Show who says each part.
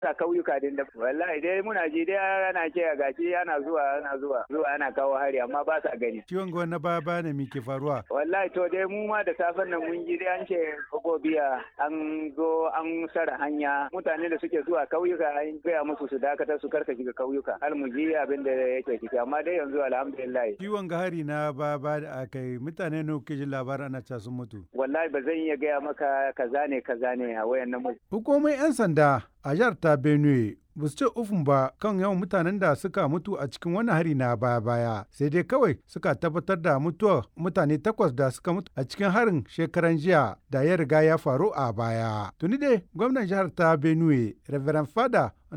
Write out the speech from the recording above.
Speaker 1: a kauyuka din da wallahi dai muna ji dai ana ce gashi ana zuwa ana zuwa zuwa ana kawo hari amma ba sa gani
Speaker 2: ciwon gwa na baya baya ne ke faruwa
Speaker 1: wallahi to dai mu ma da safen nan mun ji dai an ce gobiya an zo an sara hanya mutane da suke zuwa kauyuka an gaya musu su dakatar su karka shiga kauyuka har mu ji abin da yake ciki amma dai yanzu alhamdulillah
Speaker 2: ciwon ga hari na baya baya da aka yi mutane ne kuke jin labarin ana ca sun mutu
Speaker 1: wallahi ba zan iya gaya maka kaza ne kaza ne a wayan nan
Speaker 2: hukumomin yan sanda a jihar ta benue ba su ce ufun ba kan yawan mutanen da suka mutu a cikin wani hari na baya-baya sai dai kawai suka tabbatar da mutuwar mutane takwas da suka mutu a cikin harin shekaran jiya da ya riga ya faru a baya tuni dai gwamnan jihar ta benue reverend fada